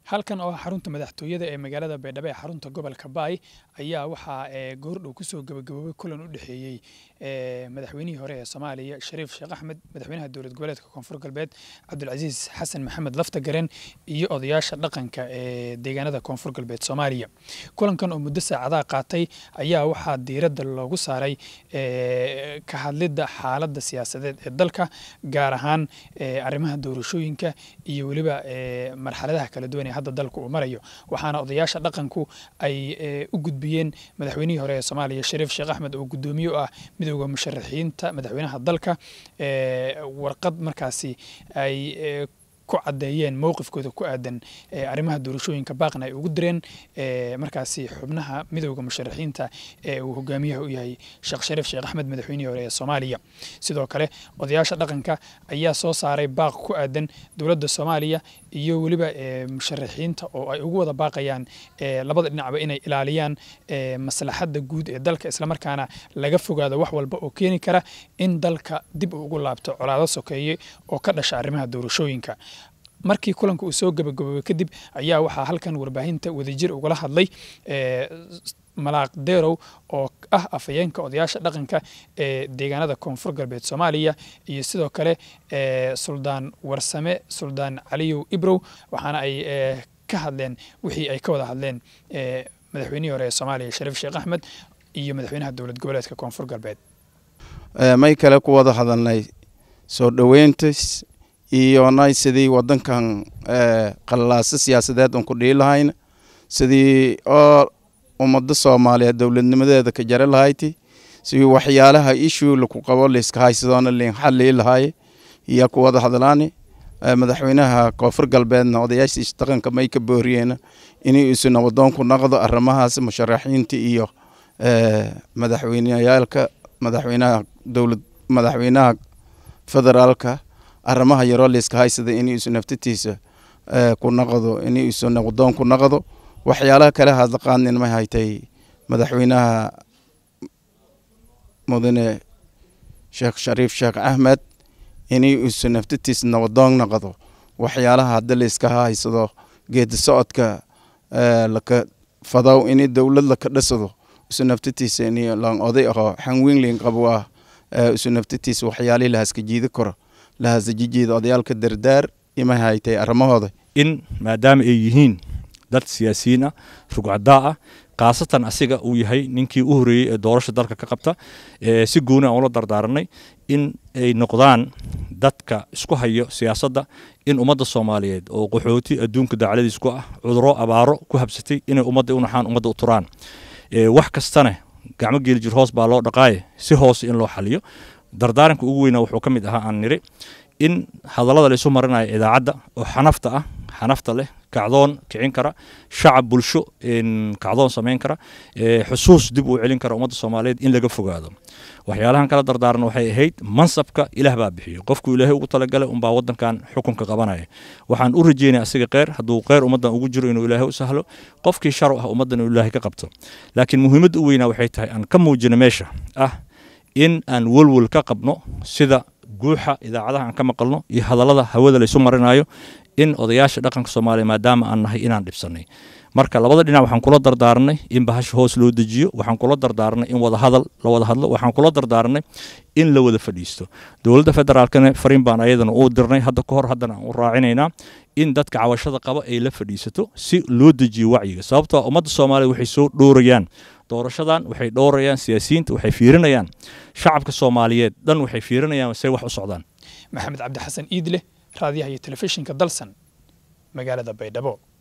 halkan oo ah xarunta madaxtooyada ee magaalada baydhabo ee xarunta gobolka baay ayaa waxaa goordhow kusoo gabagaboobay kulan u dhexeeyey madaxweynihii hore ee soomaaliya shariif sheekh axmed madaxweynaha dowlad goboleedka koonfur galbeed cabdulcasiis xasan maxamed laftagaren iyo odayaasha dhaqanka ee deegaanada koonfur galbeed soomaaliya kulankan oo muddo saacadaha qaatay ayaa waxaa diiradda loogu saaray ka hadlidda xaaladda siyaasadeed ee dalka gaar ahaan arrimaha doorashooyinka iyo weliba marxaladaha kala duwan ee hadda dalka uu marayo waxaana odayaasha dhaqanku ay u gudbiyeen madaxweynihii hore ee soomaaliya shariif sheekh axmed oo guddoomiye u ah midooda musharaxiinta madaxweynaha dalka warqad markaasi ay ku caddeeyeen mowqifkooda ku aadan arrimaha doorashooyinka baaqna ay ugu direen markaasi xubnaha midowda musharaxiinta ee uu hogaamiyaha u yahay sheekh shariif sheekh axmed madaxweynihii hore ee soomaaliya sidoo kale odayaasha dhaqanka ayaa soo saaray baaq ku aadan dowladda soomaaliya iyo weliba musharaxiinta oo ay ugu wada baaqayaan labada dhinacba inay ilaaliyaan maslaxadda guud ee dalka islamarkaana laga fogaado wax walba oo keeni kara in dalka dib uu ugu laabto colaado sokeeye oo ka dhasha arrimaha doorashooyinka markii kulanka uu soo gabagaboobay kadib ayaa waxaa halkan warbaahinta wadajir ugala hadlay malaaq derow oo ah afhayeenka odayaasha dhaqanka ee deegaanada koonfur galbeed soomaaliya iyo sidoo kale suldaan warsame suldaan caliyow ibrow waxaana ay ka hadleen wixii ay ka wada hadleen madaxweynihii hore ee soomaaliya shariif sheekh axmed iyo madaxweynaha dowlad goboleedka koonfur galbeed may kale ku wada hadalnay soo dhoweyntas iyo nay sidii wadankan qalalaasa siyaasadeed un ku dhihi lahayna sidii oo ummadda soomaaliyeed dowladnimadeeda ka jari lahayti sidii waxyaalaha ishuu laku qabo layska haysadoona liin xallii lahaye iyo ku wada hadlaani madaxweynaha koonfur galbeedna odayaashiisa dhaqanka may ka booriyeena inay isu nabadoonku naqdo arrimahaas musharaxiinta iyo madaxweyneyaalka madaxweynaha dowlad madaxweynaha federaalka arrimaha yaroo layska haysada inay isu naftatiisa ku naqdo inay isu nabadoon ku naqdo waxyaalaha kale hadlaqaanin may haytay madaxweynaha mudane sheekh shariif sheekh axmed inay isu naftatiisa nabadoon naqdo waxyaalaha hadda layska haysado geedi socodka laka fadaw inay dowlad laka dhisado isu naftatiisa inay lan oday aho xanwiinlin qabo ah isu naftatiisa waxyaalihii lahaska jiidi karo lahasajijeeda odayaalka dardaar imay haytay arrimahooda in maadaama ay yihiin dad siyaasiyiin ah rugcadaa ah khaasatan asiga uu yahay ninkii u horeeyey ee doorasha dalka ka qabta si gooni aan ula dardaaranay in ay noqdaan dadka isku hayo siyaasadda in ummadda soomaaliyeed oo qaxooti adduunka dacladiis ku ah cuduro abaaro ku habsatay inay ummadda u naxaan ummadda u turaan wax kastana gacmo geelijir hoos baa loo dhaqaaye si hoose in loo xaliyo dardaaranka ugu weynaa wuxuu ka mid ahaa aan niri in hadallada laysu marinayo idaacadda oo xanafta ah xanafta leh kacdoon kicin kara shacab bulsho kacdoon samayn kara xusuus dib uu celin kara ummadda soomaaliyeed in laga fogaado waxyaalahan kala dardaaran waxay ahayd mansabka ilaah baa bixiyo qofku ilaahay ugu talagalay unbaa wadankan xukunka qabanaya waxaan u rajeynaya asiga kheyr hadduu kheyr ummaddan ugu jiro inuu ilaahay u sahlo qofkii sharu ah ummaddan inuu ilaahay ka qabto laakiin muhiimadda u weynaa waxay tahay aan ka muujino meesha ah in aan welwel ka qabno sida guuxa idaacadaha aan ka maqalno iyo hadallada hawada laysu marinayo in odayaasha dhaqanka soomaaliya maadaama aan nahay inaan dhibsanay marka labada dhinac waxaan kula dardaaranay in bahasha hoos loo dejiyo waxaan kula dardaaranay in wada hadal la wada hadlo waxaan kula dardaaranay in la wada fadhiisto dowladda federaalkana fariin baan ayadana u dirnay hadda ka hor haddana aan u raacinaynaa in dadka cawashada qaba ay la fadhiisato si loo dejiyo wacyiga sababtoo ummadda soomaaliya waxay soo dhowrayaan doorashadan waxay dhowrayaan siyaasiyiinta waxay fiirinayaan shacabka soomaaliyeed dhan waxay fiirinayaan say wax u socdaan maxamed cabdi xasan iidleh raadiyaha iyo telefishinka dalsan magaalada baydhabo